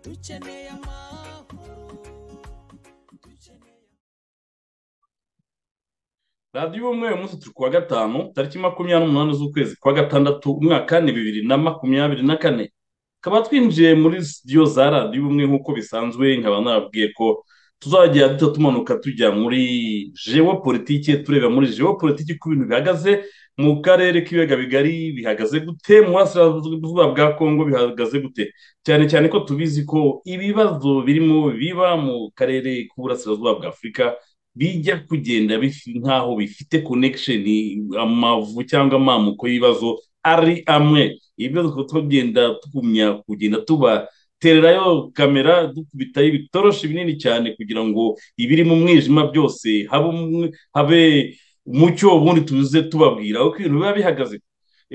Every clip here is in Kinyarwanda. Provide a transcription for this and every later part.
dukeneye amahoro dukeneye radiyo umwe uyu munsi turi kuwa gatanu tariki makumyabiri n'umunani z'ukwezi kwa gatandatu umwaka ni bibiri na makumyabiri na kane tukaba twinjiye muri sitidiyo za radiyo umwe nk'uko bisanzwe nkaba narabwiye ko tuzajya duta tumanuka tujya muri jewopolitike tureba muri jewopolitike uko ibintu bihagaze mu karere k'ibiyaga bigari bihagaze gute mu burasirazuba bwa kongo bihagaze gute cyane cyane ko tubizi ko ibibazo birimo biba mu karere k'uburasirazuba bwa afurika bijya kugenda bifi- nk'aho bifite connection amavu cyangwa amamuko y'ibibazo ari amwe ibibazo tukaba tugenda tugumya kugenda tubatererayo kamera dukubitayo ibitoroshi binini cyane kugira ngo ibiri mu mwijima byose habe umwe- habe umucyo ubundi tuze tubabwira uko ibintu biba bihagaze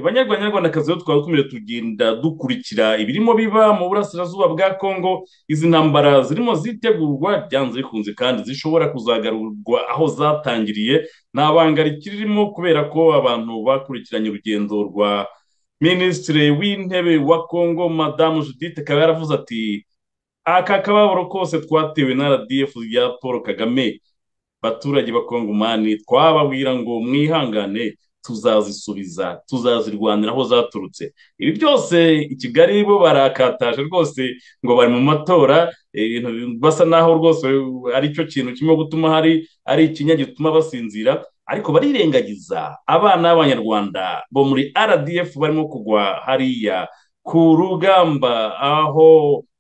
Banyarwanda nyarwandakazi rero twaba dukomeje tugenda dukurikira ibirimo biba mu burasirazuba bwa kongo izi ntambara zirimo zitegurwa byanze bikunze kandi zishobora kuzagarurwa aho zatangiriye nta banga rikirimo kubera ko abantu bakurikiranye urugendo rwa minisitiri w'intebe wa kongo madamu judith akaba yaravuze ati aka kababaro kose twatewe na rdf ya paul kagame baturage bakongomani twababwira ngo mwihangane tuzazisubiza tuzazirwanira aho zaturutse ibi byose i kigali bo barakataje rwose ngo bari mu matora ibintu basa naho rwose ari cyo kintu kimwe gutuma hari ari ikinya gituma basinzira ariko barirengagiza abana b'abanyarwanda bo muri rdf barimo kugwa hariya ku rugamba aho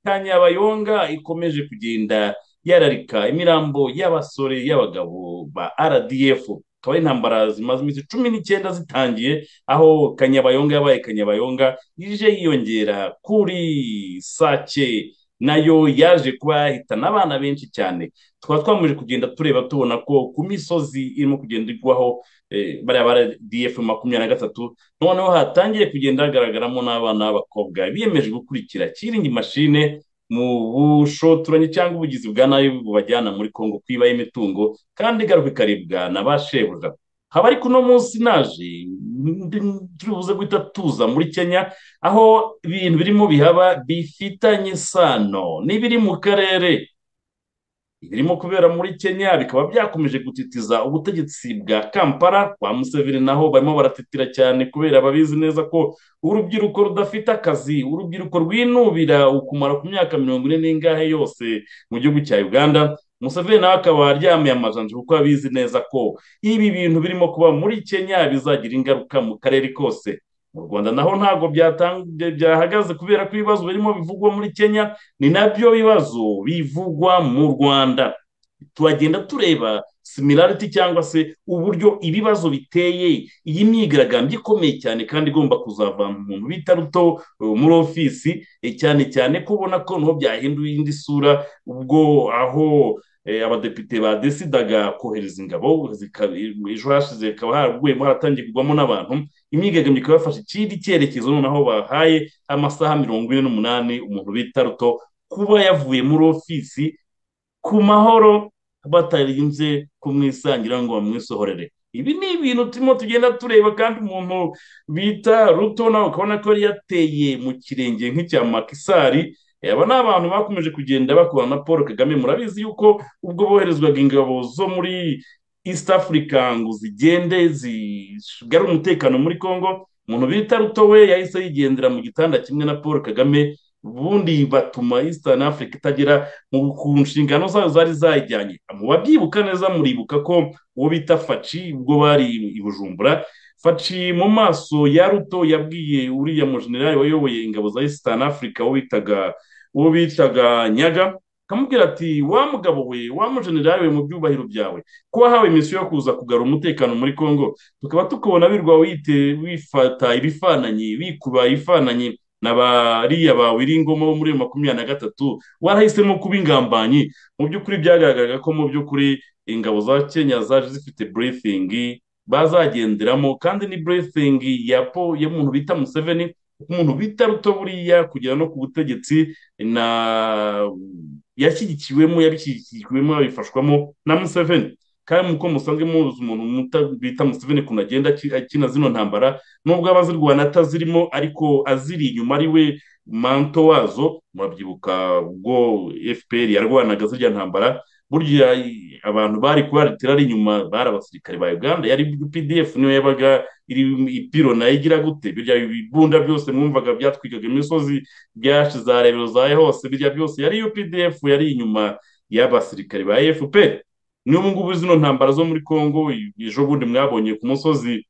kanyabayonga ikomeje kugenda yararika imirambo y'abasore y'abagabo ba rdf akaba ari intambara zimaze iminsi cumi n'icyenda zitangiye aho kanyabayonga yabaye kanyabayonga ije yiyongera kuri sake nayo yaje kuba yahitana abana benshi cyane tukaba twamaze kugenda tureba tubona ko ku misozi irimo kugenda igwaho eh, bariya bara df makumyabiri na gatatu noneho hatangiye kugenda hagaragaramo n'abana b'abakobwa biyemeje gukurikira kiringi mashine mu bushotoranyi cyangwa ubugizi bwa nabi bubajyana muri kongo kwibaho imitungo kandi igaruka ikaribwa na ba shebuja haba ariko uno munsi naje ndi- turibuze guhita tuza muri kenya aho ibintu birimo bihaba bifitanye isano n'ibiri mu karere ibirimo kubera muri kenya bikaba byakomeje gutitiza ubutegetsi bwa kampala kwa museveni naho barimo baratitira cyane kubera babizi neza ko urubyiruko rudafite akazi urubyiruko rwinubira ukumara ku myaka mirongo ine n'ingahe yose mu gihugu cya uganda museveni nawe akaba aryamiye amajanja kuko abizi neza ko ibi bintu birimo kuba muri kenya bizagira ingaruka mu karere kose mu rwanda naho ntabwo byatang- byahagaze kubera ko ibibazo birimo bivugwa muri kenya ni nabyo bibazo bivugwa mu rwanda turagenda tureba similarity cyangwa se uburyo ibibazo biteye iyi myigaragambyo ikomeye cyane kandi igomba kuzava mu muntu bita ruto eh, muri ofisi eh, cyane cyane kubona ko niho byahinduye indi sura ubwo aho eh, abadepite badesidaga kohereza ingabo zika- ejo hashize hakaba haraguyemo haratangiye kugwamo n'abantu imyigaragambyo ikaba yafashe ikindi cyerekezo noneho bahaye amasaha mirongo ine n'umunani umuntu bita ruto kuba yavuye muri ofisi ku mahoro batarinze kumwisangira ngo bamwisohorere ibi ni ibintu turimo tugenda tureba kandi umuntu bita ruto nawe ukabona ko yari yateye mu kirenge nk'icya makisari aba ni abantu bakomeje kugenda bakorana na paul kagame murabizi yuko ubwo boherezwaga ingabo zo muri east africa ngo zigende zigarure umutekano muri congo umuntu bita ruto we yahise yigendera mu gitanda kimwe na paul kagame ubundi batuma eastern africa itagera mu ku nshingano zayo zari zayijyanye mu babyibuka neza muribuka ko uwo bita faci ubwo bari i bujumbura faci mu maso ya ruto yabwiye uriya mujenerali wayoboye ingabo za eastern africa uwo bitaga uwo bitaga nyaga akamubwira ati wa mugabo we wa mujenerali we mu byubahiro byawe ko wahawe misiyo yo kuza kugarura umutekano muri congo tukaba tukubona birwa wite wifata ibifananyi bikuba ibifananyi na bariya ba Wiringoma bo muri makumyabiri na gatatu warahisemo kuba ingambanyi mu by'ukuri byagaragaraga ko mu by'ukuri ingabo za kenya zaje zifite briefing bazagenderamo kandi ni briefing ya po y'umuntu bita museveni umuntu bita ruto buriya kugera no ku butegetsi na yashyigikiwemo yabishyigikiwemo yabifashwamo na museveni kandi muko musanzwe muzi umuntu muta- bita museveni ukuntu agenda aki- akina zino ntambara nubwo aba azirwana atazirimo ariko aziri inyuma ari we manto wazo murabyibuka ubwo fpr yarwanaga zirya ntambara burya abantu bari kubaritira ari inyuma bari abasirikare ba uganda yari pdf niyo yabaga iri ipiro nayo igira gute birya bibunda byose mwumvaga byatwikaga imisozi byashe za rebero zayo hose birya byose yari updf yari inyuma y'abasirikare ba fpr n'ubu ngubu zino ntambara zo muri congo ejo bundi mwabonye ku musozi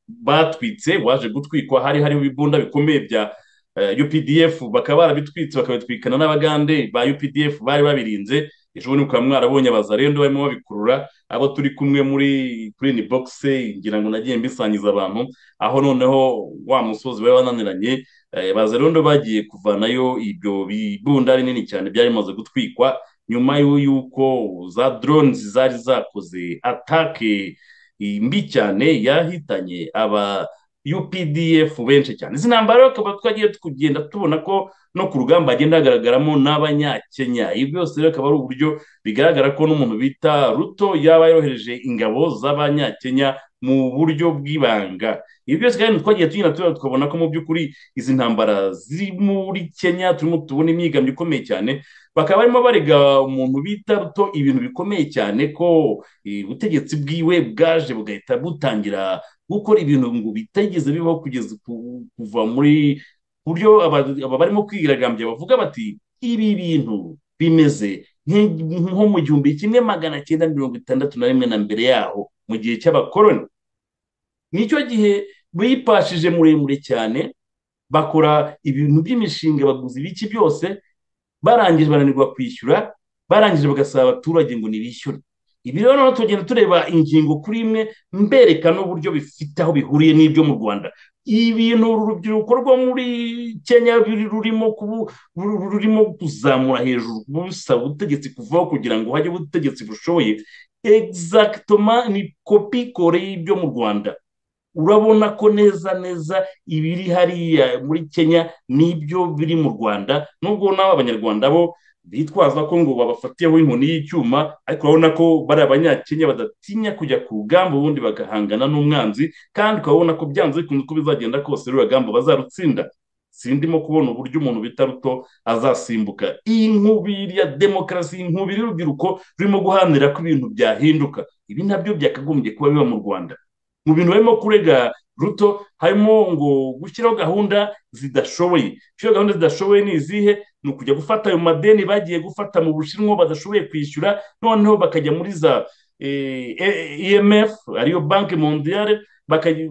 batwitse waje gutwikwa hari hariho ibibunda bikomeye bya eh, UPDF bakaba barabitwitse bakabitwikana n'abagande ba UPDF bari babirinze ejo bundi mukaba mwarabonye abazarendo barimo babikurura abo turi kumwe muri green box ngira ngo nagiye mbisangiza abantu aho noneho wa musozi bari bananiranye eh, bazarendo bagiye kuvanayo ibyo bibunda rinini cyane byari bimaze gutwikwa nyuma y'u- y'uko za drones zari zakoze atake iyi mbi cyane yahitanye aba UPDF benshi cyane izi ntambara akaba twagiye kugenda tubona ko no ku rugamba hagenda hagaragaramo n'abanyakenya ibi byose rero akaba ari uburyo bigaragara ko n'umuntu bita ruto yaba yohereje ingabo z'abanyakenya mu buryo bw'ibanga ibi byose kandi twagiye tugenda tureba tukabona ko mu by'ukuri izi ntambara ziri muri kenya turimo tubona imyigamyo ikomeye cyane bakaba barimo barega umuntu bita ruto ibintu bikomeye cyane ko eh, ubutegetsi bwiwe bwaje bugahita butangira gukora ibintu ngo bitigeze bibaho kugeza ku- kuva muri ku buryo aba- aba barimo kwigaragambya bavuga bati ibi bintu bimeze nk'i- nko mu gihumbi kimwe magana cyenda mirongo itandatu na rimwe na mbere yaho mu gihe cy'abakoloni nicyo gihe bipashije muremure cyane bakora ibintu by'imishinga baguzi biki byose barangije bananirwa kwishyura barangije bagasaba abaturage ngo nibishyure ibi rero noneho tugenda tureba ingingo kuri imwe mbereka n'uburyo bifite aho bihuriye n'ibyo mu rwanda ibintu uru rubyiruko rwo muri kenya ruri- rurimo kubu- ru- rurimo kuzamura hejuru busaba ubutegetsi kuvaho kugira ngo hajye ubutegetsi bushoboye exactoma ni kopi kore y'ibyo mu rwanda urabona ko neza neza ibiri hariya muri kenya n'ibyo biri mu rwanda nubwo nabo abanyarwanda bo bitwaza ko ngo babafatiyeho inkoni y'icyuma ariko urabona ko bari abanyakenya badatinya kujya ku rugamba ubundi bagahangana n'umwanzi kandi ukabona ko byanze bikunze uko bizagenda kose ruriya rugamba bazarutsinda sindimo kubona uburyo umuntu bita ruto azasimbuka iyi nkubiri ya demokarasi iyi nkubiri y'urubyiruko rurimo guharanira ko ibintu byahinduka ibi nabyo byakagombye kuba biba mu rwanda mu bintu barimo kurega ruto harimo ngo gushyiraho gahunda zidashoboye gushyiraho gahunda zidashoboye ni izihe ni ukujya gufata ayo madeni bagiye gufata mu bushinwa badashoboye kwishyura noneho bakajya muri za eh, eh, emf ariyo banki mondiyale bakajya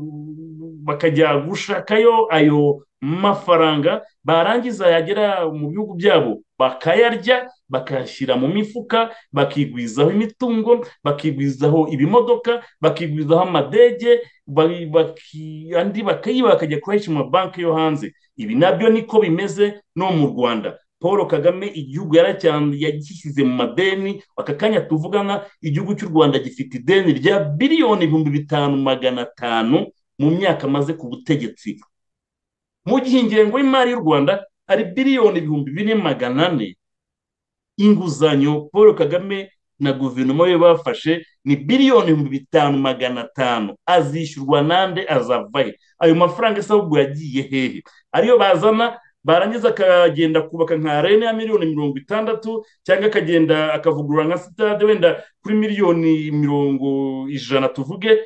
bakajya gushakayo ayo mafaranga barangiza yagera mu bihugu byabo bakayarya bakayashyira mu mifuka bakigwizaho imitungo bakigwizaho ibimodoka bakigwizaho amadege bari- baki- andi bakayiba bakajya kuyahisha mu mabanki yo hanze ibi nabyo niko bimeze no mu rwanda paul kagame igihugu yaracyam- yagishyize mu madeni aka kanya tuvugana igihugu cy'u rwanda gifite ideni rya biliyoni ibihumbi bitanu magana atanu mu myaka amaze ku butegetsi mu gihe ingengo y'imari y'u rwanda ari biliyoni ibihumbi bine magana ane inguzanyo paul kagame na guverinoma ye bafashe ni biliyoni ibihumbi bitanu magana atanu azishyurwa nande azavahe ayo mafaranga asa ahubwo yagiye hehe ariyo bazana barangiza akagenda kubaka nka arena ya miliyoni mirongo itandatu cyangwa akagenda akavugurura nka sitade wenda kuri miliyoni mirongo ijana tuvuge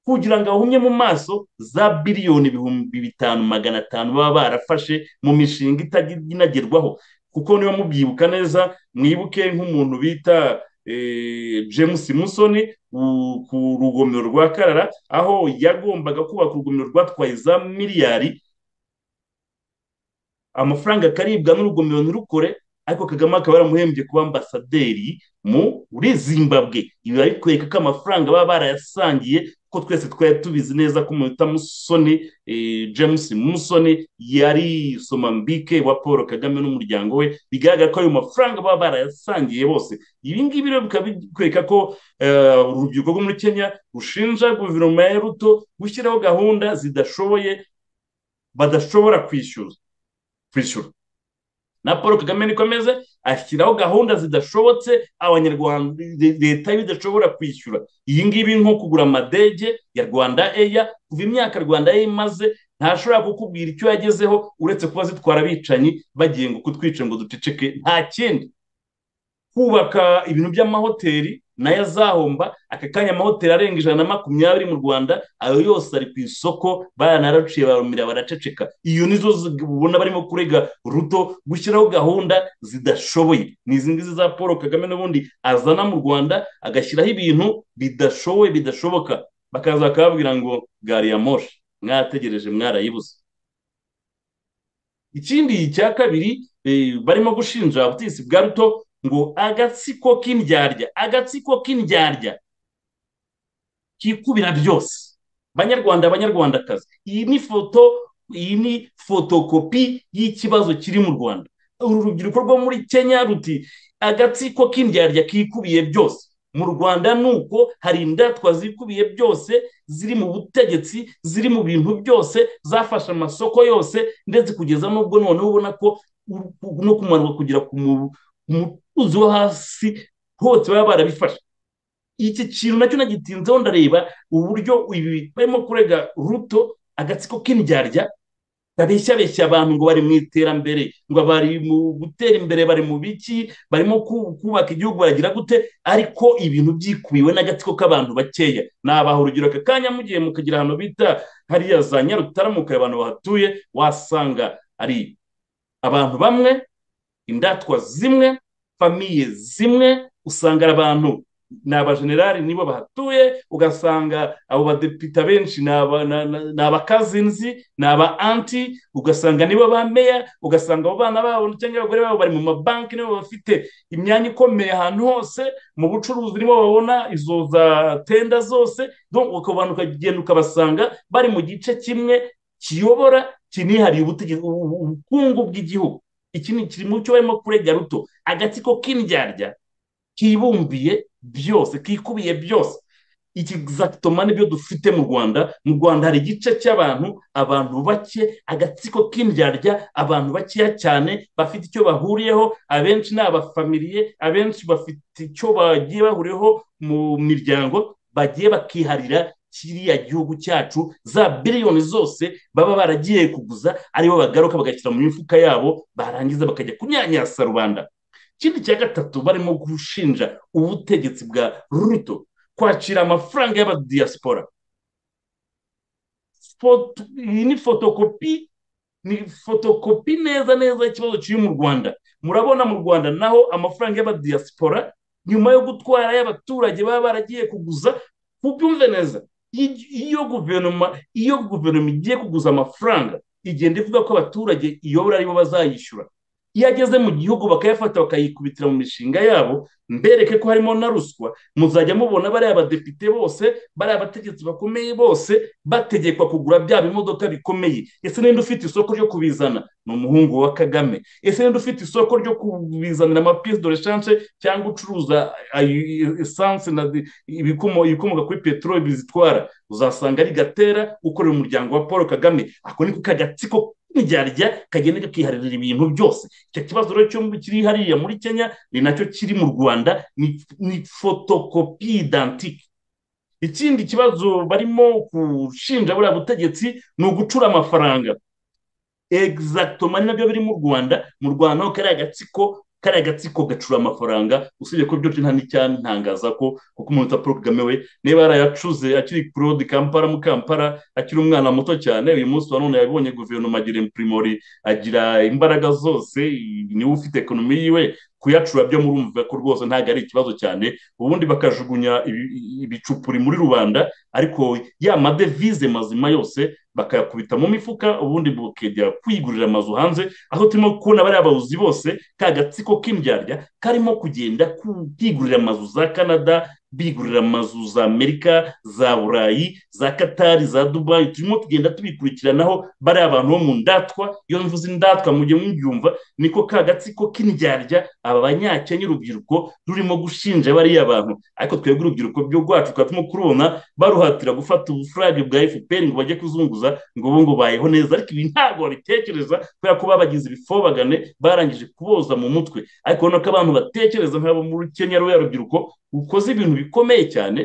kugira ngo ahumye mu maso za biliyoni ibihumbi bitanu magana atanu baba barafashe mu mishinga itagerwaho kuko niba mubyibuka neza mwibuke nk'umuntu bita eh, james musoni u- ku rugomero rwa karara aho yagombaga kubaka urugomero rwatwaye za miliyari amafaranga akaribwa n'urugomero ntirukore ariko kagame akaba yaramuhembye kuba ambasaderi muri zimbabwe ibi barikwereka ko amafaranga baba barayasangiye kuko twese twari tubizi neza ko umuntu bita musoni eh, james musoni yari somambike wa paul kagame n'umuryango we bigaragara ko ayo mafaranga baba barayasangiye bose ibi ngibi rero bikaba bikwereka ko eh, urubyiruko rwo muri kenya rushinja guverinoma ya ruto gushyiraho gahunda zidashoboye badashobora kwishyura kwishyura na paul kagame niko ameze ashyiraho gahunda zidashobotse abanyarwanda leta yo idashobora kwishyura iyi ngibi nko kugura amadege ya rwanda eya kuva imyaka rwanda eya imaze ntashobora kukubwira icyo yagezeho uretse kuba zitwara abicanyi bagiye ngo kutwica ngo duceceke nta kindi kubaka ibintu by'amahoteli nayo azahomba aka kanya amahoteli arenga ijana na makumyabiri mu rwanda ayo yose ari ku isoko baranaraciye barumira baraceceka iyo nizo ubona barimo kurega ruto gushyiraho gahunda zidashoboye ni izi ngizi za paul kagame n'ubundi azana mu rwanda agashyiraho ibintu bidashoboye bidashoboka bakaza bakababwira ngo gari ya moshi mwategereje mwarayibuze ikindi cya kabiri barimo gushinja ubutegetsi bwa ruto ngo agatsiko k'indyarya agatsiko k'indyarya kikubira byose banyarwanda abanyarwandakazi iyi ni foto iyi ni fotokopi y'ikibazo kiri mu rwanda uru rubyiruko rwo muri kenya ruti agatsiko k'indyarya kikubiye byose mu rwanda ni uko hari indatwa zikubiye byose ziri mu butegetsi ziri mu bintu byose zafashe amasoko yose ndetse kugeza n'ubwo noneho ubona ko no kumanuka kugera ku mutuzo wo hasi hose baba barabifashe iki kintu nacyo nagitinzeho ndareba uburyo ibi barimo kurega ruto agatsiko k'indyarya babeshyabeshya abantu ngo bari mu iterambere ngo bari mu gutera imbere bari mu biki barimo kubaka igihugu baragira gute ariko ibintu byikubiwe n'agatsiko k'abantu bakeya nabaha urugero aka kanya mugiye mukagira ahantu bita hariya za nyarutaramuka abantu bahatuye wasanga ari abantu bamwe indatwa zimwe famiye zimwe usanga ari abantu ni abajenerali nibo bahatuye ugasanga abo badepite benshi ni abakazinzi ni aba anti ugasanga nibo ba meya ugasanga abo bana babo cyangwa abagore babo bari mu mabanki nibo bafite imyanya ikomeye ahantu hose mu bucuruzi nibo babona izo za tenda zose ukabona ukagenda ukabasanga bari mu gice kimwe kiyobora kinihariye ubukungu bw'igihugu iki ni kiri mu cyo barimo kurega ruto agatsiko k'indyarya kibumbiye byose kikubiye byose ikizatoma nibyo dufite mu rwanda mu rwanda hari igice cy'abantu abantu bake agatsiko k'indyarya abantu bakeya cyane bafite icyo bahuriyeho abenshi ni abafamiliye abenshi bafite icyo bagiye bahuriyeho mu miryango bagiye bakiharira kiriya gihugu cyacu za biliyoni zose baba baragiye kuguza aribo bagaruka bagashyira mu mifuka yabo barangiza bakajya kunyanyasa rubanda ikindi cya gatatu barimo gushinja ubutegetsi bwa ruto kwakira amafaranga y'abadiyasipora iyi ni fotokopi ni fotokopi neza neza y'ikibazo kiri mu rwanda murabona mu rwanda naho amafaranga y'abadiyasipora nyuma yo gutwara y'abaturage baba baragiye kuguza kubyumve neza iyo guverinoma iyo guverinoma igiye kuguza amafaranga igenda ivuga ko abaturage iyobora aribo bazayishyura iyo ageze mu gihugu bakayafata bakayikubitira mu mishinga yabo mbereke ko harimo na ruswa muzajya mubona bariya abadepite bose bariya abategetsi bakomeye bose bategekwa kugura bya bimodoka bikomeye ese ninde ufite isoko ryo kubizana ni umuhungu wa kagame ese ninde ufite isoko ryo kubizanira amapiyesi do reshanje cyangwa ucuruza esanse na ibikomoka kuri peteroli bizitwara uzasanga ari gatera ukorera umuryango wa paul kagame ako niko kagatsiko k'indyarya kagenda kakiharira ibintu byose icyo kibazo rero cyo kiri hariya muri kenya ni nacyo kiri mu rwanda ni fotokopi idantike ikindi kibazo barimo gushinja buriya butegetsi ni ugucura amafaranga egizagitoma ni nabyo biri mu rwanda mu rwanda naho kariya gatsiko kariya gatsiko gacura amafaranga usibye ko byo nta ntangaza ko kuko umuntu utapfa kagame we niba yarayacuze akiri kurodi kampara mu kampara akiri umwana muto cyane uyu munsi wa none yabonye guverinoma agira impurimori agira imbaraga zose niwe ufite ekonomi yiwe kuyacura byo murumva ko rwose ntabwo ari ikibazo cyane ubundi bakajugunya ibicupuri muri rubanda ariko ya madevize mazima yose bakayakubita mu mifuka ubundi bakajya kwigurira amazu hanze aho turimo kubona bariya babuzi bose ka gatsiko k'indyarya karimo kugenda kwigurira amazu za canada bigurira amazu za amerika za burayi za katari za dubayi turimo tugenda tubikurikiranaho bariya abantu bo mu ndatwa iyo mvuze indatwa mujye mubyumva niko ka gatsiko k'indyarya aba banyakenya urubyiruko rurimo gushinja bariya abantu ariko twebwe urubyiruko byo rwacu tukaba turimo kurubona baruhatira gufata ubufurage bwa fpr ngo bajye kuzunguza ngo ubu bayeho neza ariko ibi ntabwo babitekereza kubera ko babagize ibifobagane barangije kuboza mu mutwe ariko urabona ko abantu batekereza nk'abo muri kenya ruriya rubyiruko ukoze ibintu bikomeye cyane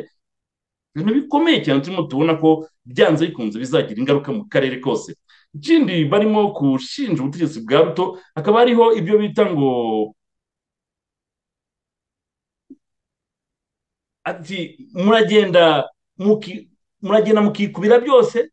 ibintu bikomeye cyane turimo tubona ko byanze bikunze bizagira ingaruka mu karere kose ikindi barimo gushinja ubutegetsi bwa ruto hakaba hariho ibyo bita ngo ati muragenda muki- muragenda mukikubira byose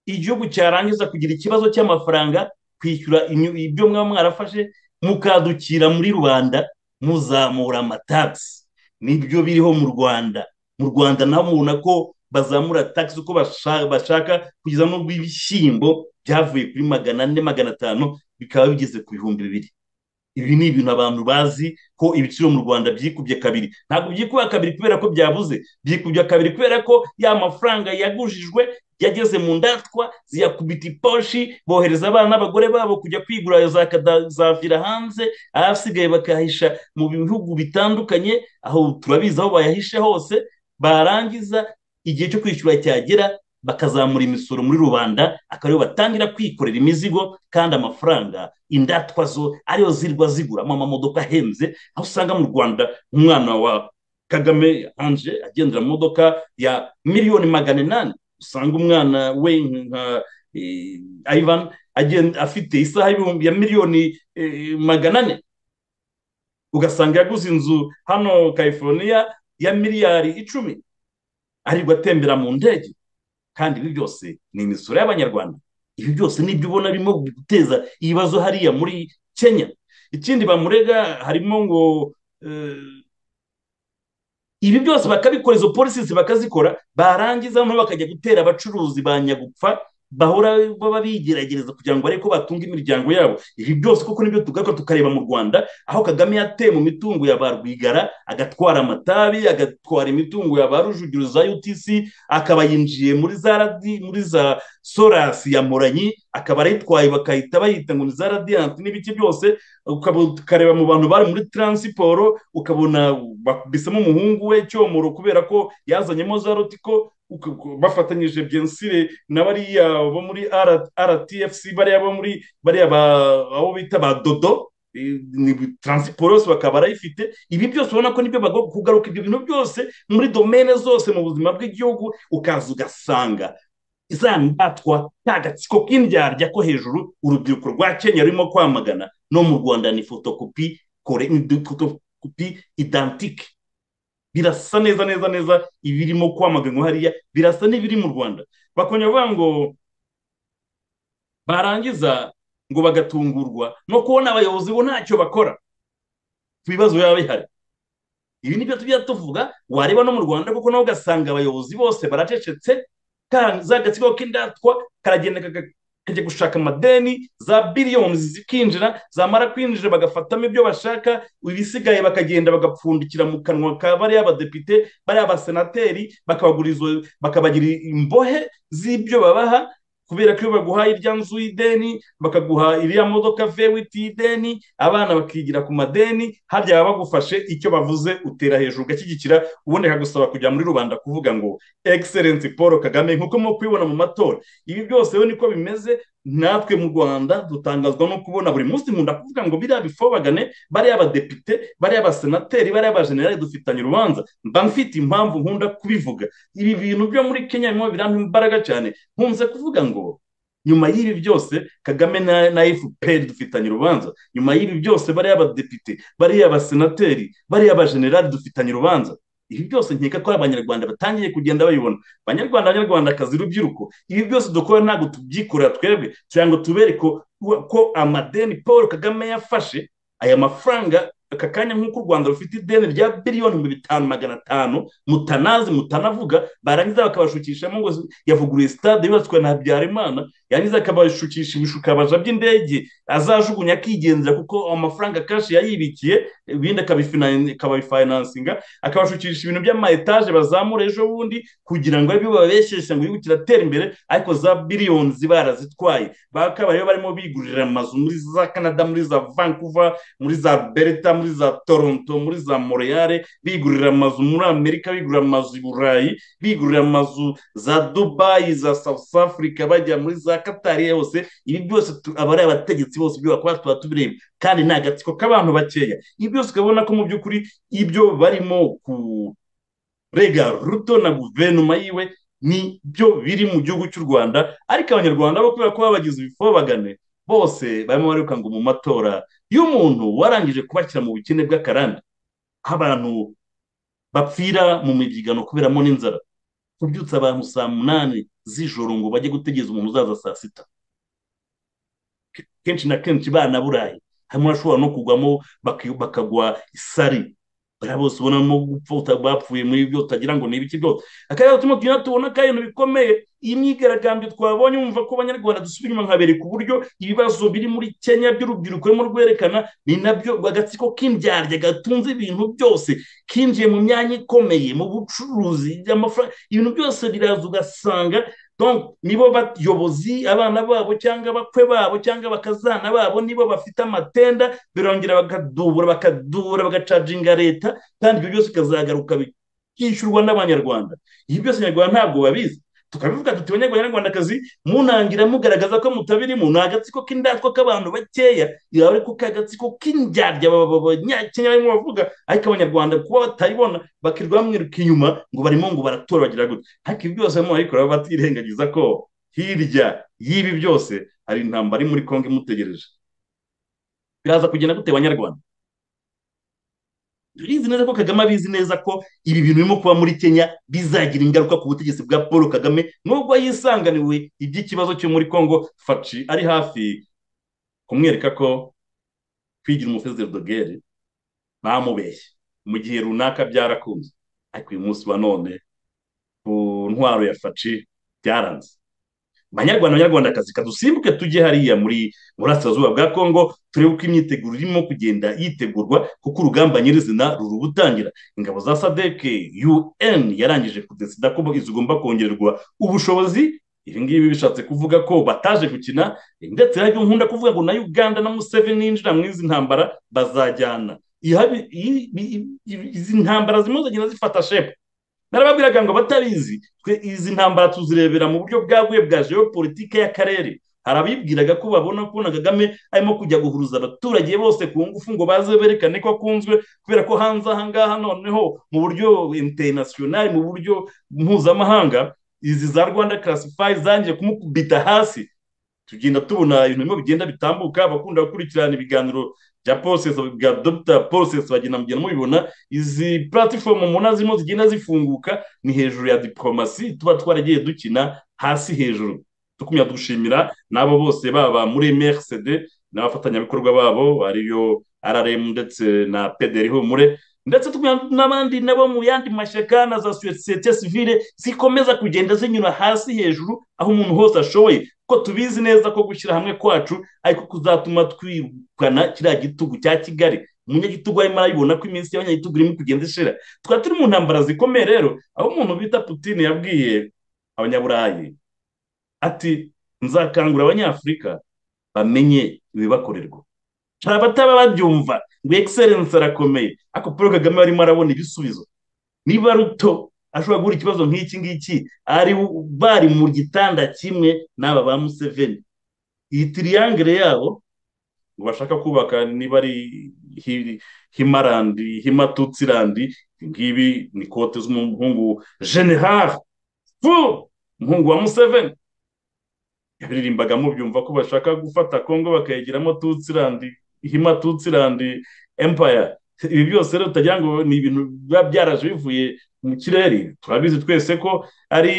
igihugu cyarangiza kugira ikibazo cy'amafaranga kwishyura inyu- ibyo mwaba mwarafashe mukadukira muri rubanda muzamura amatagisi nibyo biriho mu rwanda mu rwanda naho mubona ko bazamura tagisi uko basha- bashaka kugeza n'ubwo ibishyimbo byavuye kuri magana ane magana atanu bikaba bigeze ku bihumbi bibiri ibi ni ibintu abantu bazi ko ibiciro mu rwanda byikubye kabiri ntabwo byikuba kabiri kubera ko byabuze byikubye kabiri kubera ko ya mafaranga yagujijwe yageze mu ndatwa ziyakubita iposhi bohereza abana n'abagore babo kujya kwigura za kada- zavira hanze abasigaye bakayahisha mu bihugu bitandukanye aho turabizi aho bayahishe hose barangiza igihe cyo kwishyura cyagera bakazamura imisoro muri rubanda akaba ariyo batangira kwikorera imizigo kandi amafaranga indatwa zo ariyo zirwa ziguramo amamodoka ahenze aho usanga mu rwanda umwana wa kagame anje agendera mu modoka ya miliyoni magana inani usanga umwana we nka eh, ivan agenda afite isaha y'ibihumbi ya miliyoni eh, magana ane ugasanga yaguze inzu hano california ya miliyari icumi aribwo atembera mu ndege kandi ibi byose ni imisoro y'abanyarwanda ibi byose ni ibyo ubona birimo guteza ibibazo hariya muri kenya ikindi bamurega harimo ngo eh, ibi byose bakabikora izo polisi bakazikora barangiza noneho bakajya gutera abacuruzi ba nyagupfa bahora baba bigeragereza kugira ngo barebe ko batunga imiryango yabo ibi byose kuko nibyo tugaruka tukareba mu rwanda aho kagame yateye mu mitungo ya ba rwigara agatwara amatabi agatwara imitungo ya ba rujugiro za utc akaba yinjiye muri za radi muri za sorasi ya moranyi akaba arayitwaye bakahita bayita ngo ni za radiyanti n'ibiki byose ukaba ukareba mu bantu bari muri taransiporo ukabona bakubisemo umuhungu we cyomoro kubera ko yazanyemo za rotiko uka- uka- bafatanyije byensire na bariya bo muri R- rtfc bariya bo muri bariya ba- abo bita ba dodo eh, ni taransiporo yose bakaba barayifite ibi byose ubona ko nibyo bagomba kugaruka ibyo bintu byose muri domene zose mu buzima bw'igihugu ukaza ugasanga za ndatwa ka gatsiko k'indyarya ko hejuru urubyiruko rwa kenya rurimo kwamagana no mu rwanda ni fotokopi kore ni fotokopi idantike birasa neza neza neza ibirimo kwamaganwa hariya birasa n'ibiri mu rwanda bakongera bavuga ngo barangiza ngo bagatungurwa no kubona abayobozi bo ntacyo bakora ku bibazo biba bihari ibi nibyo tujya tuvuga wareba no mu rwanda kuko nawe ugasanga abayobozi bose baracecetse ka- za gatsiko k'indatwa karagenda kaga- kajya gushaka amadeni za biliyoni zikinjira zamara kwinjira bagafatamo ibyo bashaka ibisigaye bakagenda bagapfundikira mu kanwa ka bariya abadepite bariya abasenateri bakabagura izo bakabagira imbohe z'ibyo babaha kubera ko iyo baguhaye irya nzu y'ideni bakaguha iriya modoka vewiti y'ideni abana bakigira ku madeni harya baba bagufashe icyo bavuze utera hejuru ugashyigikira ubundi akagusaba kujya muri rubanda kuvuga ngo egiserensi paul kagame nk'uko muri kubibona mu matora ibi byose rero niko bimeze natwe mu rwanda dutangazwa no kubona buri munsi nkunda kuvuga ngo biriya bifobagane bariya abadepite bariya abasenateri bariya abajenerali dufitanye urubanza mba mfite impamvu nkunda kubivuga ibi bintu byo muri kenya birimo birampa imbaraga cyane nkunze kuvuga ngo nyuma y'ibi byose kagame na na fpr dufitanye urubanza nyuma y'ibi byose bariya abadepite bariya abasenateri bariya abajenerali dufitanye urubanza ibi byose nkeka ko ari abanyarwanda batangiye kugenda bayibona banyarwanda banyarwandakazi rubyiruko ibi byose dukora ntabwo tubyikorera twebwe kugira ngo tubereke ko- ko amadeni paul kagame yafashe aya mafaranga aka kanya nk'uko u rwanda rufite ideni rya biliyoni ibihumbi bitanu magana atanu mutanazi mutanavuga barangiza bakabashukishamo ngo yavuguruye sitade yubatswe na habyarimana yarangiza akabashukisha ibishukabaja by'indege azajugunya akigendera kuko amafaranga kashi yayibikiye ibindi akabifina- akabifinasinga akabashukisha ibintu by'ama etaje bazamura ejo bundi kugira ngo aribyo bababeshyeshya ngo igihugu kiratera imbere ariko za biliyoni barazitwaye bakaba rero barimo bigurira amazu muri za canada muri za vancouver muri za berta muri za toronto muri za montreal bigurira amazu muri amerika bigurira amazu i burayi bigurira amazu za dubayi za south africa bajya muri za katari hose ibi byose tu- aba ari abategetsi bose ibyo bakora tuba tubireba kandi ni agatsiko k'abantu bakeya ibi byose ukabona ko mu by'ukuri ibyo barimo ku rega ruto na guverinoma yiwe ni byo biri mu gihugu cy'u rwanda ariko abanyarwanda bo kubera ko babagize ibifobagane bose barimo bariruka ngo mu matora y'umuntu warangije kubashyira mu bukene bw'akarande aho abantu bapfira mu mibyigano kuberamo n'inzara kubyutsa abantu saa munani z'ijoro ngo bajye gutegereza umuntu uzaza saa sita kenshi na kenshi banaburaye harimo abashobora no kugwamo baki- bakagwa isari bariya bose ubonamo gupfa bapfuye muri byo utagira ngo ni ibiki byose akarere turimo tugenda tubona ko ari ibintu bikomeye iyi myigaragambyo twabonye wumva ko abanyarwanda dusubira inyuma nkabereka uburyo ibibazo biri muri kenya by'urubyiruko barimo rwerekana ni nabyo agatsiko k'indyarya gatunze ibintu byose kinjiye mu myanya ikomeye mu bucuruzi amafaranga ibintu byose biraza ugasanga donc nibo bayobozi abana babo cyangwa abakwe babo cyangwa abakazana babo nibo bafite amatenda birongera bakadubura bakadubura bagacaginga leta kandi ibyo byose bikazagaruka byishyurwa n'abanyarwanda ibi byose abanyarwanda ntabwo babizi tukabivuga tuti abanyarwandakazi munangira mugaragaza ko mutabirimo ni agatsiko k'indatwa k'abantu bakeya yaba ariko k'agatsiko k'indyarya aba- aba- abanyakenya barimo bavuga ariko abanyarwanda kuba batabibona bakirirwa bamwiruka inyuma ngo barimo ngo baratora bagira gutya ariko ibi byose barimo barabikora batirengagiza ko hirya y'ibi byose hari intambara iri muri kongo imutegereje biraza kugenda gute banyarwanda turizi neza ko kagame abizi neza ko ibi bintu birimo kuba muri kenya bizagira ingaruka ku butegetsi bwa paul kagame nubwo yisanganiwe iby'ikibazo cyo muri kongo faci ari hafi kumwereka ko kwigira umufezero dogere bamubeshye mu gihe runaka byarakunze ariko uyu munsi wa none ku ntwaro ya faci byaranze banyarwanda banyarwandakazi kadusimbuke tujye hariya muri burasirazuba bwa kongo turebe uko imyiteguro irimo kugenda yitegurwa kuko urugamba nyirizina ruri gutangira ingabo za sadeke un yarangije kudesida ko zigomba kongererwa ubushobozi ibi ngibi bishatse kuvuga ko bataje gukina ndetse hari nkunda kuvuga ngo na uganda na museveni ninjira mu izi ntambara bazajyana Ihabi- i- i- i- izi ntambara zimwe zagenda zifata shepu narababwiraga ngo abatabizi twe izi ntambara tuzirebera mu buryo bwaguye bwa geopolitike y'akarere hari abibwiraga ko babona kubona kagame arimo kujya guhuruza abaturage bose ku ngufu ngo baze berekane ko akunzwe kubera ko hanze aha ngaha noneho mu buryo international mu buryo mpuzamahanga izi za rwanda classify zangiye kumukubita hasi tugenda tubona ibintu bimwe bigenda bitambuka abakunda gukurikirana ibiganiro bya process bya dr process bagenda mugenda mubibona izi platform umunani zirimo zigenda zifunguka ni hejuru ya diplomasi tuba twaragiye dukina hasi hejuru dukumya dushimira n'abo bose baba muri mrcd n'abafatanyabikorwa babo ariyo rrm ndetse na pederi humure ndetse tukumya n'abandi nabo mu yandi mashyaka na za sosiyete sivile zikomeza kugenda zinyura hasi hejuru aho umuntu hose ashoboye kuko tubizi neza ko gushyira hamwe kwacu ariko kuzatuma twirukana kiriya gitugu cya kigali umunyagitugu arimo arabibona ko iminsi y'abanyagitugu irimo kugenda ishira twari turi mu ntambara zikomeye rero aho umuntu bita putin yabwiye abanyaburayi ati nzakangura abanyafurika bamenye ibibakorerwa hari abataba babyumva ngo excellence arakomeye ariko paul kagame arimo arabona ibisubizo niba ruto ashobora guhura ikibazo nk'iki ngiki ari bari mu gitanda kimwe n'aba ba museveni iyi tiriyangere yabo ngo bashaka kubaka niba ari hi- himarandi himatutsirandi ngibi ni kote z'umuhungu general fu umuhungu wa museveni yaririmbagamo byumva ko bashaka gufata kongo bakayigiramo tutsirandi himatutsirandi empire ibi byose rero utagira ngo ni ibintu biba byaraje bivuye mu kirere turabizi twese ko ari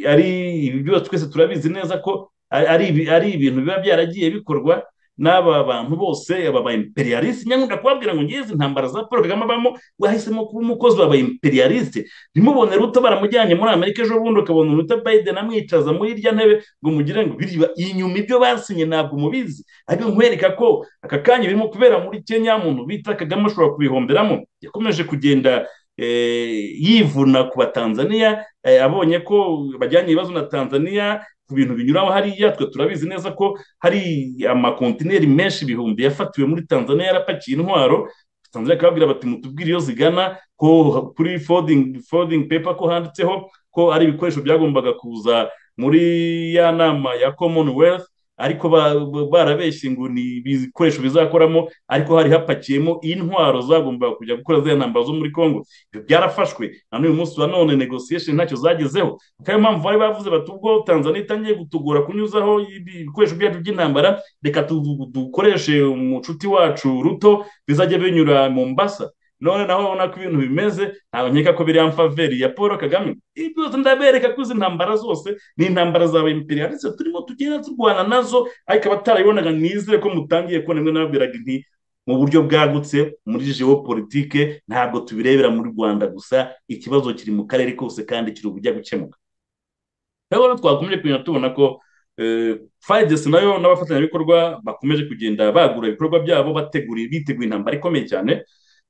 ari ibi byose twese turabizi neza ko ari- ari ibi- ari ibintu biba byaragiye bikorwa n'aba bantu bose aba ba imperialiste nyakunda kubabwira ngo ngiye izi ntambara za paul kagame abamo wahisemo kuba umukozi wa ba imperialiste ntimubone ruto baramujyanye muri amerika ejo bundi ukabona ruto biden amwicaza muri irya ntebe ngo mugire ngo biriya inyuma ibyo basinye ntabwo mubizi ariko nkwereka ko aka kanya birimo kubera muri kenya muntu bita kagame ashobora kubihomberamo yakomeje kugenda eh, yivuna ku batanzaniya eh, abonye ko bajyanye ibibazo na tanzaniya ku bintu binyuraho hariya twe turabizi neza ko hari amakontineri menshi ibihumbi yafatiwe muri tanzania yarapakiye intwaro tanzania ikababwira bati mutubwire iyo zigana ko kuri fodingi fodingi pepa ko handitseho ko ari ibikoresho byagombaga kuza muri ya nama ya commonwealth ariko ba- ba- barabeshye ngo ni ibikoresho bizakoramo ariko hari hapakiyemo intwaro zagombaga kujya gukora ziriya ntambara zo muri congo ibyo byarafashwe na n'uyu munsi wa none negotiation ntacyo zagezeho kuko ariyo mpamvu bari bavuze bati ubwo tanzania itangiye gutugora kunyuzaho ibi- ibikoresho byacu by'intambara reka tu- dukoreshe umucuti wacu ruto bizajya binyura mu mbasa none naho ubona ko ibintu bimeze ntabwo nkeka ko biri faveri ya paul kagame ibi byose ndabereka ko izi ntambara zose ni intambara zawe imperialiste turimo tugenda turwana nazo ariko abatarabibonaga nizere ko mutangiye kubona bimwe nababwiraga nti mu buryo bwagutse muri geopolitike ntabwo tubirebera mu rwanda gusa ikibazo kiri mu karere kose kandi kiri ubujya gukemuka rero twakomeje kugenda tubona ko fayidesi nayo n'abafatanyabikorwa bakomeje kugenda bagura ibikorwa byabo bategura bitegura intambara ikomeye cyane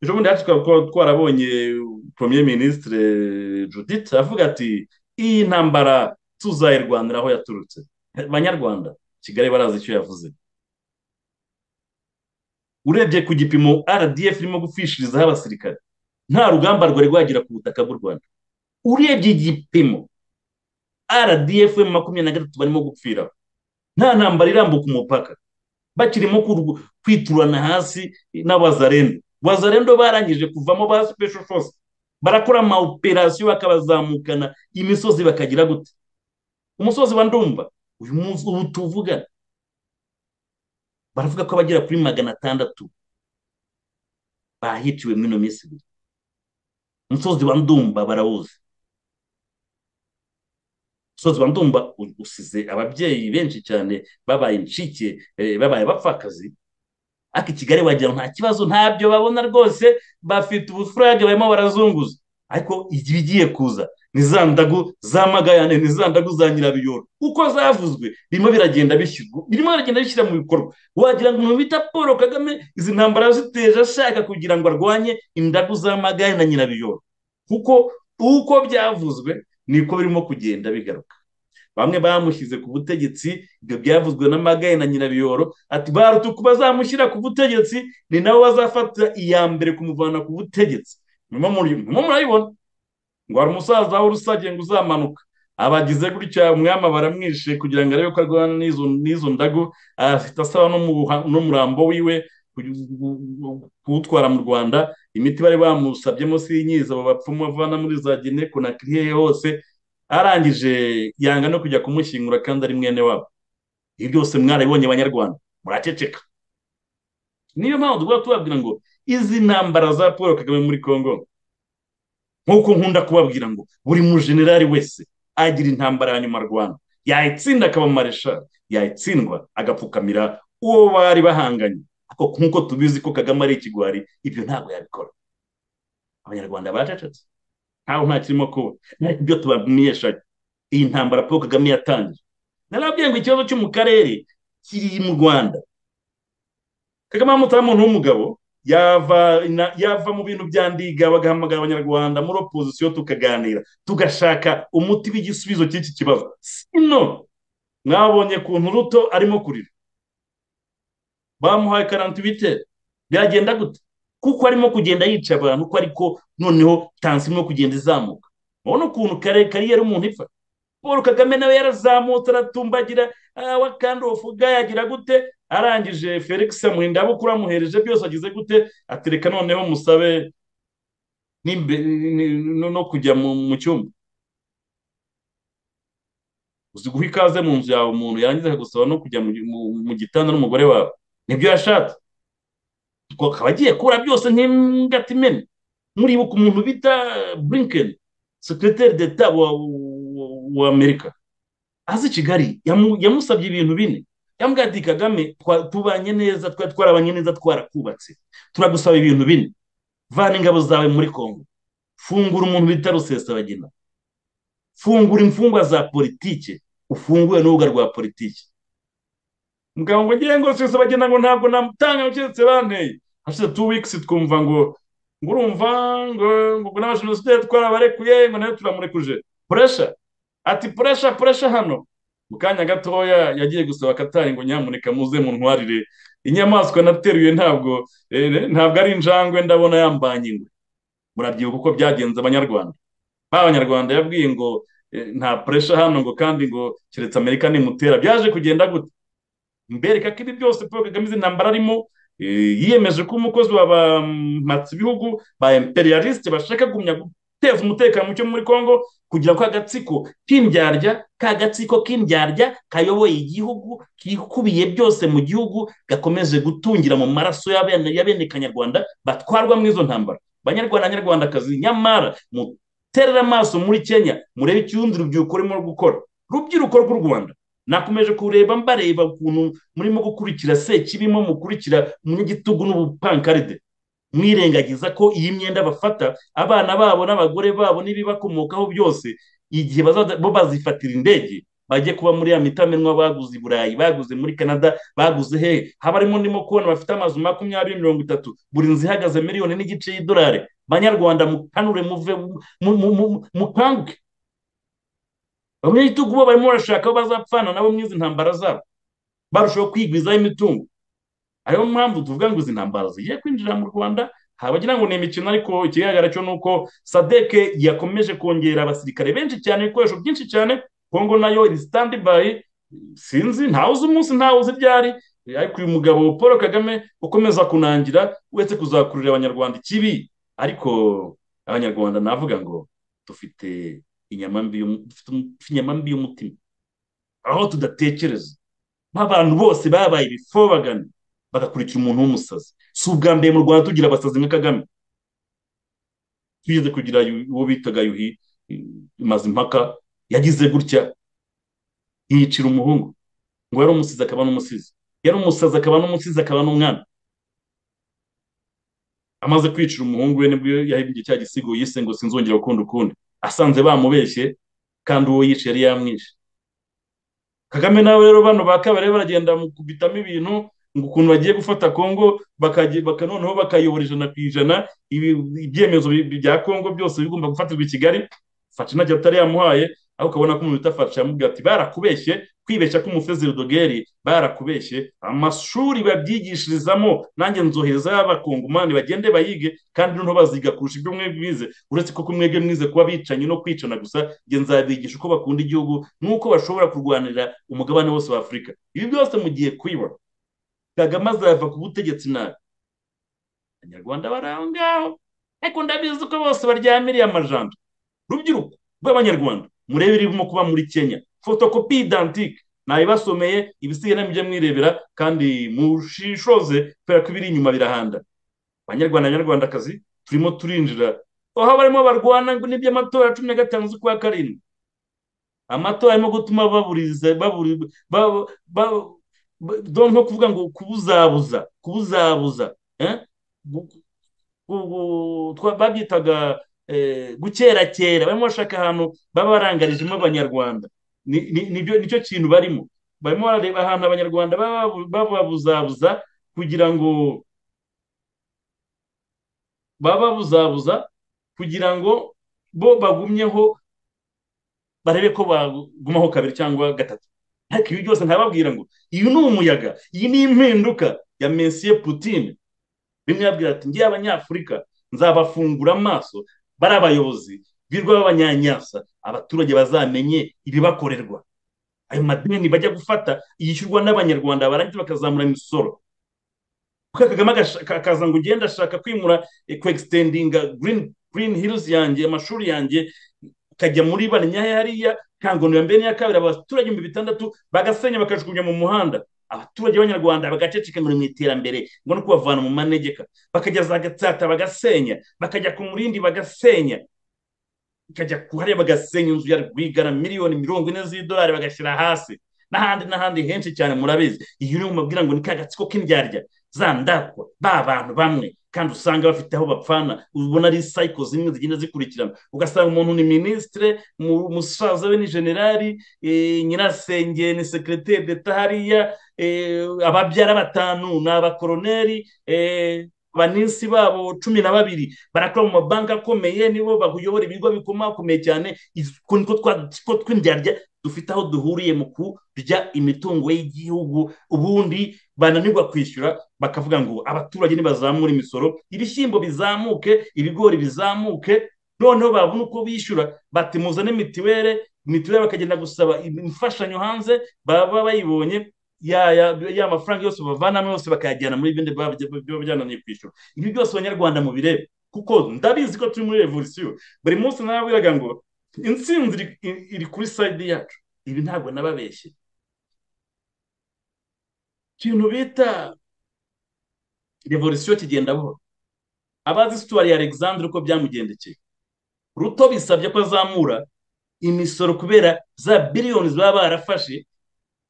ejo bundi hacu twaba twarabonye premier ministre judith avuga ati iyi ntambara tuzayirwanira aho yaturutse banyarwanda kigali barazi icyo yavuze urebye ku gipimo rdf irimo gupfishirizaho abasirikare nta rugamba rwari rwagera ku butaka bw'u rwanda urebye igipimo rdf makumyabiri na gatatu barimo gupfira nta ntambara irambuka umupaka bakirimo kurw- kwiturana hasi n'abazarendo wazarendo barangije kuvamo ba special force barakora ama operasiyo bakabazamukana imisozi bakagira gute umusozi wa ndumba uyu munsi ubu tuvugana baravuga ko abagera kuri magana atandatu bahitiwe muri ino minsi ibiri umusozi wa ndumba barawuzi umusozi wa ndumba u- usize ababyeyi benshi cyane babaye incike eh, babaye bapfakazi ariko i kigali wagira ngo nta kibazo ntabyo babona rwose bafite ubufurage barimo barazunguza ariko ibigiye kuza ni za ndagu za magayane ni za ndagu za nyirabiyoro uko zavuzwe birimo biragenda bishyirwa birimo biragenda bishyira mu bikorwa wagira ngo umuntu bita paul kagame izi ntambara yaziteje ashaka kugira ngo arwanye indagu za magayane na nyirabiyoro kuko uko byavuzwe niko birimo kugenda bigaruka bamwe bamushyize ku butegetsi ibyo byavuzwe na magaye na nyirabiyoro ati barutuku bazamushyira ku butegetsi ni nabo bazafata iya mbere kumuvana ku butegetsi nyuma muri- nyuma murabibona ngo hari umusaza w'urusage ngo uzamanuka abagize gutya umwami baramwishe kugira ngo arebe ko arwana n'izo n'izo ndago afite asaba n'umuha- n'umurambo wiwe ku- ku- kuwutwara mu rwanda imiti bari bamusabye munsi y'inyiza abo bapfumu bavana muri za gine konakiri he hose arangije yanga no kujya kumushyingura kandi ari mwene wabo ibi byose mwarabibonye banyarwanda muraceceka niyo mpamvu tuba tubabwira ngo izi ntambara za paul kagame muri congo nk'uko nkunda kubabwira ngo buri mujenerali wese agira intambara ya nyuma arwana yayitsinda akaba mareshal yayitsindwa agapfukamira uwo bari bahanganye ariko nk'uko tubizi ko kagame ari ikigwari ibyo ntabwo yabikora abanyarwanda baracecetse ntaho nta kirimo kuba ariko ibyo tubamenyeshaga iyi ntambara paul kagame yatangije narabwiye ngo ikibazo cyo mu karere kiri mu rwanda kagame amutaho umuntu w'umugabo yava na- yava mu bintu bya ndiga bagahamagara abanyarwanda muri opozisiyo tukaganira tugashaka umuti w'igisubizo cy'iki kibazo sino mwabonye kuntu ruto arimo kurira bamuhaye karantibite byagenda gute kuko arimo kugenda yica abantu uko ariko noneho tansiyo irimo kugenda izamuka urabona ukuntu kare kariyeri umuntu ipfa paul kagame nawe yarazamutse aratumbagira awa kandi ufuga yagira gute arangije felix amurinda abo kuramuhereje byose agize gute atereka noneho musabe n'imbe- ni- no no kujya mu mu cyumba uzi guha ikaze mu nzu yawe umuntu yarangiza akagusaba no kujya mu- mu- mu gitanda n'umugore wawe nibyo yashatse Ko akaba agiye kubura byose nk'imbwati imena muribuka umuntu bita blinken sekreteri d'etat wa wa- wa amerika azi kigali yamu- yamusabye ibintu bine yambwiye ati kagame twa- tubanye neza twa- twarabanye neza twarakubatse turagusaba ibintu bine vana ingabo zawe muri kongo fungura umuntu bita rusesabagina fungura imfungwa za politike ufungure n'urubuga rwa politike mugabo ngo ngiye ngo rusesabagina ngo ntabwo namutanga keretse banteye hashize two weeks twumva ngo ngo urumva ngo ngo n'abashamisideri twarabarekuye ngo nayo turamurekuje puresha ati puresha puresha hano mu kanya gatoya yagiye gusaba katari ngo nyamuneka muze muntwarire inyamaswa nateruye ntabwo eh, ntabwo ari injangwe ndabona yambanye ingwe murabyibuka uko byagenze abanyarwanda ba banyarwanda yabwiye ngo eh, nta puresha hano ngo kandi ngo keretse amerika nimutera byaje kugenda gute mbereka ko ibi byose paul kagame izi ntambara arimo eh, yiyemeje ko umukozi wa ba mpatsibihugu ba imperialisite bashaka gumya guteza umutekano muke muri congo kugira ko agatsiko k'indyarya ka gatsiko k'indyarya kayoboye igihugu kikubiye byose mu gihugu gakomeje gutungira mu maraso y'abene y'abene kanyarwanda batwarwa muri izo ntambara banyarwanda nyarwandakazi nyamara muterere amaso muri kenya murebe icyundi rubyiruko rurimo gukora rubyiruko rw'u rwanda nakomeje kureba mbareba ukuntu murimo gukurikira sekibimo mukurikira munyagitugu n'ubupankaride mwirengagiza ko iyi myenda bafata abana babo n'abagore babo n'ibibakomokaho byose igihe bazajya- bo bazifatira indege bajye kuba muri ya mitamenwa baguze i burayi baguze muri canada baguze hehe haba harimo ndimo kubona bafite amazu makumyabiri mirongo itatu buri nzu ihagaze miliyoni n'igice y'idolari banyarwanda mukanure muve mu- mu- mu- mukanguke abanyagitugu bo barimo barashaka aho bazapfana nabo muri izi ntambara zabo barushaho kwigwizaho imitungo ariyo mpamvu tuvuga ngo izi ntambara zigiye kwinjira mu rwanda habagira ngo ni imikino ariko ikigaragara cyo ni uko sadeke yakomeje kongera abasirikare benshi cyane ibikoresho byinshi cyane kongo nayo iri sitandi bayi sinzi ntawe uzi umunsi ntawe uzi ibyari ariko uyu mugabo paul kagame ukomeza kunangira uretse kuzakururira abanyarwanda ikibi ariko abanyarwanda navuga ngo dufite inyama mbi y'umu- dufite um- dufite inyama mbi y'umutima aho tudatekereza nk'abantu bose babaye ibifobagana bagakurikira umuntu w'umusazi si ubwa mbere mu rwanda tugira abasazi nka kagame tugeze kugira yu- uwo bitaga yuhi mazimpaka yagize gutya yicira umuhungu ngo yari umusizi akaba n'umusizi yari umusazi akaba n'umusizi akaba n'umwana amaze kwicira umuhungu we nibwo yahimbye cya gisigo yise ngo sinzongera gukunda ukundi asanze bamubeshye kandi uwo yishe yari yamwishe kagame nawe rero bano ba kabare baragenda mu kubitamo ibintu ngo ukuntu bagiye gufata kongo bakagi- baka noneho bakayobora ijana ku ijana ibi- ibyemezo bi- bya kongo byose bigomba gufatirwa i kigali faca intacyo atari yamuhaye aho ukabona ko umuntu utafasha yamubwira ati barakubeshye kwibeshya k'umufezeri dogeri barakubeshye amashuri babyigishirizamo nanjye nzohereza y'abakongomani bagende bayige kandi noneho baziga kurusha ibyo mwebwe bize uretse ko ko mwebwe mwize kuba bicanyi no kwicana gusa njye nzabigisha uko bakunda igihugu n'uko bashobora kurwanira umugabane wose wa afurika ibi byose mugiye kwiba kagame azava ku butegetsi nabi abanyarwanda bari aho ngaho ariko ndabizi ko bose baryamiriye amajanja rubyiruko rw'abanyarwanda murebe irimo kuba muri kenya fotokopi idantike nabibasomeye ibisigaye namujya mwirebera kandi mushishoze kubera ko ibiri inyuma birahanda banyarwanda banyarwandakazi turimo turinjira aho barimo barwana ngo n'iby'amatora cumi na gatanu z'ukwa karindwi amatora arimo gutuma baburiza baburi ba- ba- ba- do- nko kuvuga ngo kubuzabuza kubuzabuza eh? Gu- gu- gu- twa- babyitaga eh, gukerakera barimo bashaka ahantu baba barangarijemo abanyarwanda Ni- ni- nibyo- nicyo kintu barimo barimo barareba ahantu abanyarwanda baba babu- bababuzabuza kugira ngo bababuzabuza kugira ngo bo bagumyeho barebe ko bagumaho kabiri cyangwa gatatu ariko ibi byose ntababwira ngo uyu ni umuyaga iyi ni impinduka ya mesiye putine bimwe yabwira ati ngiye abanyafurika nzabafungura amaso bari abayobozi birwa b'abanyanyasa abaturage bazamenye ibibakorerwa ayo madeni bajya gufata yishyurwa n'abanyarwanda barangiza bakazamura imisoro kuko kagame agasha- ka- akaza ngo ugende ashaka kwimura kwexitendinga green hills yanjye amashuri yanjye akajya muri barinyahe hariya kangonera mbere n'iya kabiri abaturage ibihumbi bitandatu bagasenya bakajugunya mu muhanda abaturage b'abanyarwanda bagaceceka ngo ni mu iterambere ngo no kubavana mu manegeka bakajya za gatsata bagasenya bakajya ku murindi bagasenya bakajya ku hariya bagasenya inzu ya rwigara miliyoni mirongo ine z'idolari bagashyira hasi n'ahandi n'ahandi henshi cyane murabizi iyo uri mubwira ngo ni ka gatsiko k'indyarya za ndatwa ba bantu bamwe kandi usanga bafite aho bapfana ubona ari sayiko zimwe zigenda zikurikirana ugasanga umuntu ni minisitire mu- musaza we ni generali eh, nyirasenge ni sekereteri deta hariya eh, ababyara batanu ni abakoroneri eh, abanisi babo cumi na babiri barakora mu mabanki akomeye nibo bayobora ibigo bikomakomeye cyane utwo nitwo twatsiko tw'indyarya dufite aho duhuriye mu kurya imitungo y'igihugu ubundi bananirwa kwishyura bakavuga ngo abaturage nibazamura imisoro ibishyimbo bizamuke ibigori bizamuke noneho babona uko bishyura bati muzane mitiwere mitiwere bakagenda gusaba imfashanyo hanze baba bayibonye ya ya ya mafaranga yose bavanamo yose bakayajyana muri bindi biba biba byananiye kwishyura ibi byose abanyarwanda mubirebe kuko ndabizi ko turi muri revolisiyo buri munsi narabwiraga ngo insinzi iri- iri- iri kuri sayidi yacu ibi ntabwo nababeshye ikintu bita revolisiyo kigenda buhoro abazi situwari ya alexandre uko byamugendekeye ruto bisabye ko azamura imisoro kubera za biliyoni baba barafashe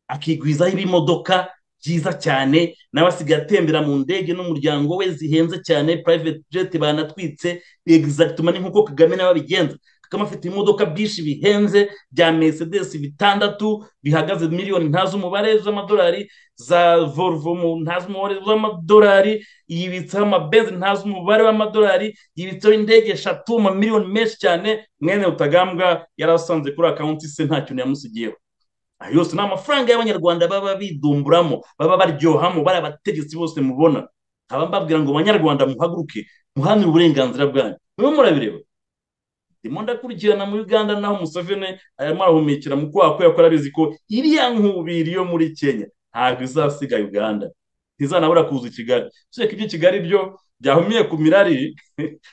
akigwizaho ibimodoka byiza cyane nawe asigaye atembera mu ndege n'umuryango we zihenze cyane private jet banatwitse exactuma ni nk'uko kagame nawe abigenza kagame afite imodoka byinshi bihenze bya mercedes bitandatu bihagaze miliyoni ntazi umubare z'amadolari za volvo mu ntazi umubare w'amadolari yibitseho amabenzi ntazi umubare w'amadolari yibitseho indege eshatu amamiliyoni menshi cyane mwene rutagambwa yari asanze kuri akawunti se nta kintu yamusigiyeho ayo yose ni amafaranga y'abanyarwanda baba bidumburamo baba baryohamo bari abategetsi bose mubona nkaba mbabwira ngo banyarwanda muhaguruke muhanire uburenganzira bwanyu mube murabireba ndimo ndakurikirana muri uganda naho museveni arimo arahumekera mu kwaha kubera ko arabizi ko iriya nkubiri yo muri kenya ntabwo izasiga uganda ntizanabura kuza i kigali usibye ko ibyo i kigali byo byahumiye ku mirari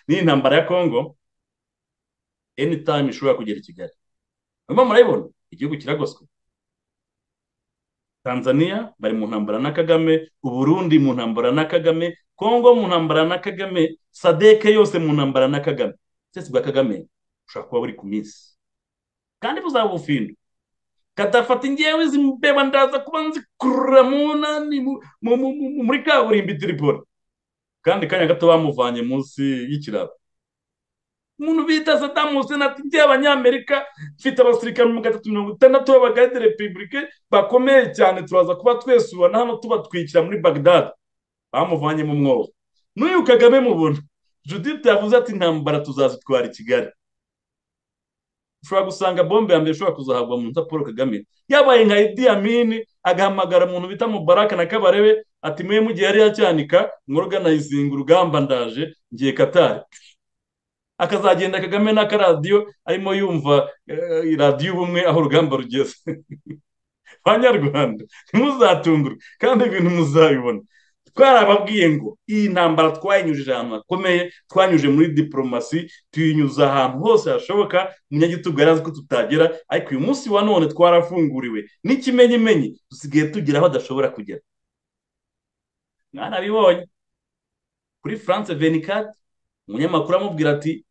n'iyi ntambara ya kongo anytime ishobora kugera i kigali murimo murabibona igihugu kiragoswe tanzania bari mu ntambara na kagame uburundi mu ntambara na kagame kongo mu ntambara na kagame sadeke yose mu ntambara na kagame ubutegetsi bwa kagame bushobora kuba buri ku minsi kandi buzaba ubufindo kadafata ingewe izi mbeba ndaza kuba nzikurura mu nani mu- mu- mu- mu- muri kaburimbo i tiripoli kandi kanya gato bamuvanye munsi y'ikiraro umuntu bita sadamu hussein ati njye abanyamerika mfite abasirikare mu gatatu mirongo itandatu b'abagade repubulike bakomeye cyane turaza kuba twesubana hano tubatwikira muri bagdad bamuvanye mu mwobo n'uyu kagame mubona judith yavuze ati intambara tuzazitwara i kigali ushobora gusanga bombe ya mbere ishobora kuzahabwa mu nzu ya paul kagame yabaye nka idi amini agahamagara umuntu bita mubaraka na kabarebe ati mwe mugihe yari yacyanika mworoganizinga urugamba ndaje ngiye katari akazagenda kagame n'akaradiyo arimo yumva eh, radiyo ubumwe aho urugamba rugeze banyarwanda ntimuzatungurwe kandi ibintu muzabibona twarababwiye ngo iyi ntambara twayinyujije ahantu hakomeye twanyuje muri diporomasi tuyinyuza ahantu hose hashoboka umunyagitugu yari azi ko tutagera ariko uyu munsi wa none twarafunguriwe n'ikimenyimenyi dusigaye tugera aho adashobora kugera mwanabibonye kuri france venikati umunyamakuru amubwira ati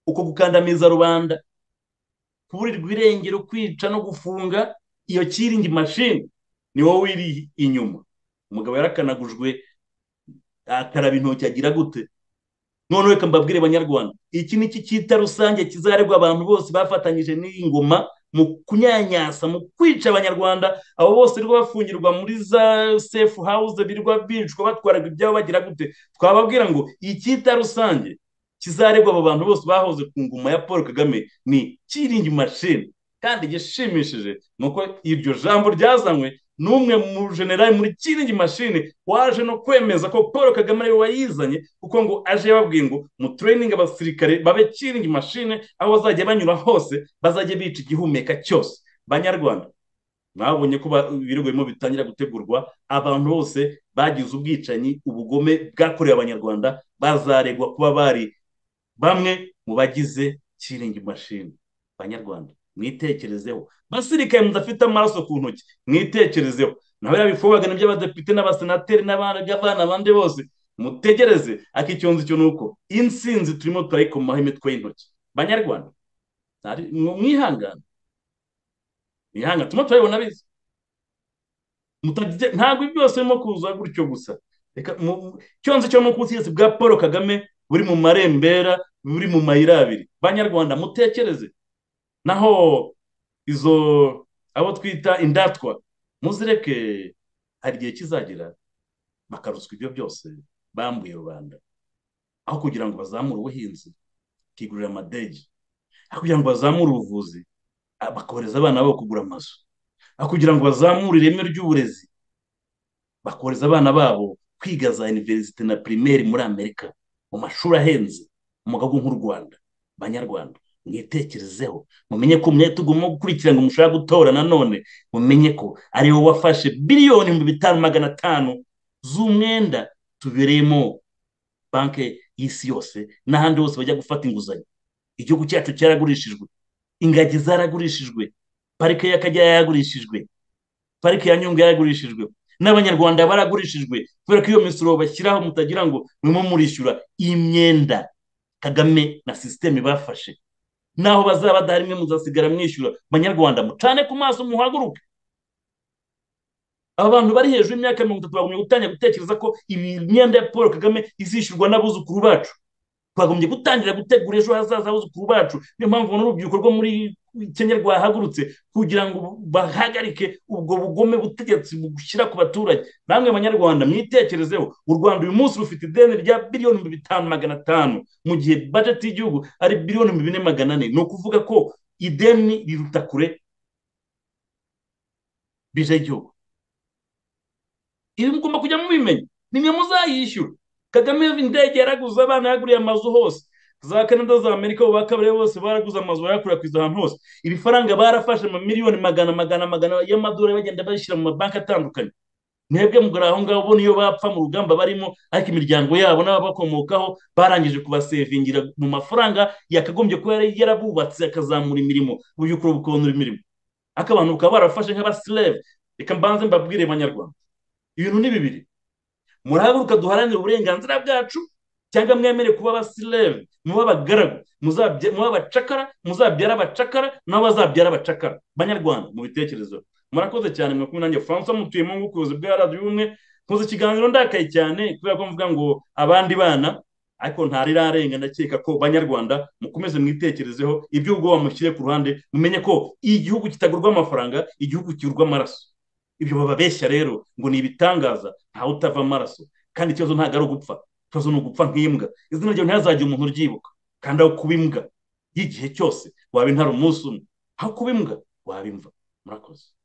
uko gukandamiza rubanda kuburirwa irengero kwica no gufunga iyo kiringi mashini ni wowe iri inyuma umugabo yarakanagujwe akaraba intoki agira gute noneho reka mbabwire banyarwanda iki ni iki cyita rusange kizarebwa abantu bose bafatanyije n'iyi ngoma mu kunyanyasa mu kwica abanyarwanda abo bose rwo bafungirwa muri za sefu hawuze birwa bicwa batwaraga ibyabo bagira gute twababwira ngo icyita rusange kizarebwa abo bantu bose bahoze ku ngoma ya paul kagame ni kiringi mashini kandi igishimishije ni uko iryo jambo ryazanywe n'umwe mu generali muri kiringi mashini waje no kwemeza ko paul kagame ariwe wayizanye kuko ngo aje yababwiye ngo mu training abasirikare babe kiringi mashini aho bazajya banyura hose bazajya bica igihumeka cyose banyarwanda mwabonye ko ba- ibirego birimo bitangira gutegurwa abantu bose bagize ubwicanyi ubugome bwakorewe abanyarwanda bazaregwa kuba bari bamwe mu bagize kiringi mashini banyarwanda mwitekerezeho basirikaye mudafite amaraso ku ntoki mwitekerezeho nawe yabifubaga nibyo abadepite n'abasenateri n'abana abandi bose mutegereze ariko icyonzi cyo ni uko insinzi turimo turayikomaho imitwe y'intoki banyarwanda ntari- mwihangane ihanga tuma turabibona biza Mutajya- ntabwo ibi byose birimo kuza gutyo gusa reka mu- cyonse cyo mu butegetsi bwa paul kagame buri mu marembera buri mu mayira abiri banyarwanda mutekereze naho izo abo twita indatwa muzireke hari igihe kizagera bakaruswa ibyo byose bambuye rubanda aho kugira ngo bazamure ubuhinzi bakigurira amadege aho kugira ngo bazamure ubuvuzi ah, bakohereza abana babo kugura amazu aho kugira ngo bazamure ireme ry'uburezi bakohereza abana babo kwiga za iniverisite na pirimeri muri amerika mu mashuri ahenze mu gahugu nk'u rwanda banyarwanda mwitekerezeho mumenye ko mwe tugomba gukurikira ngo mushobora gutora nanone mumenye ko ari wowe wafashe biliyoni ibihumbi bitanu magana atanu z'umwenda tubereyemo banki y'isi yose n'ahandi hose bajya gufata inguzanyo igihugu cyacu cyaragurishijwe ingagi zaragurishijwe parike y'akagera yaragurishijwe parike ya nyungwe yaragurishijwe n'abanyarwanda baragurishijwe kubera ko iyo misoro bashyiraho mutagira ngo murimo murishyura iyi myenda kagame na sisiteme bafashe naho bazaba badahari mwe muzasigara mwishyura banyarwanda mucane ku maso muhaguruke aba bantu bari hejuru y'imyaka mirongo itatu bagumye gutangira gutekereza ko iyi myenda ya paul kagame izishyurwa n'abuzukuru bacu twagombye gutangira gutegura ejo hazaza abuzukuru bacu niyo mpamvu n'urubyiruko rwo muri kenya rwahagurutse kugira ngo bahagarike ubwo bugome butegetsi bushyira ku baturage namwe banyarwanda mwitekerezeho u rwanda uyu munsi rufite ideni rya biliyoni bitanu magana atanu mu gihe bajeti y'igihugu ari biliyoni bine magana ane ni ukuvuga ko ideni riruta kure bije y'igihugu ibi mugomba kujya mubimenya nimwe muzayishyura kagame indege yaraguze abana yaguriye amazu hose za canada za amerika ubu bakabariye bose baraguze amazu bayakwirakwiza ahantu hose ibifaranga barafashe mu miliyoni magana magana magana y'amadolari bagenda bayishyira mu mabanki atandukanye mwebwe mugura aho ngaho ubona iyo bapfa mu rugamba barimo ariko imiryango yabo n'ababakomokaho barangije kubasevingira mu mafaranga yakagombye kuba yari yarabubatse akazamura imirimo ubuyukuru bukonora imirimo ariko abantu bakaba barafashe nk'abasireve reka mbanze mbabwire banyarwanda ibintu ni bibiri murahaguruka duharanire uburenganzira bwacu cyangwa mwemere kuba abasireve muba abagaragu muba abacakara muzabyara abacakara nabo bazabyara abacakara banyarwanda mu bitekerezo murakoze cyane mwakumwe nanjye francois mutuyemo nk'ubuyobozi bwa radiyo ubumwe nkoze ikiganiro ndakaye cyane kubera ko mvuga ngo abandi bana ariko ntarirarenga ndakeka ko banyarwanda mukomeze mwitekerezeho ibyo ubwoba mushyire ku ruhande mumenye ko igihugu kitagurwa amafaranga igihugu kigurwa amaraso ibyo bababeshya rero ngo ni ibitangaza ntawe utava amaraso kandi ikibazo ntabwo ari ugupfa ikibazo ni ugupfa nk'imbwa izina ryawe ntihazagire umuntu uryibuka kandi aho kuba imbwa y'igihe cyose waba intara umunsi umwe aho kuba imbwa waba imva murakoze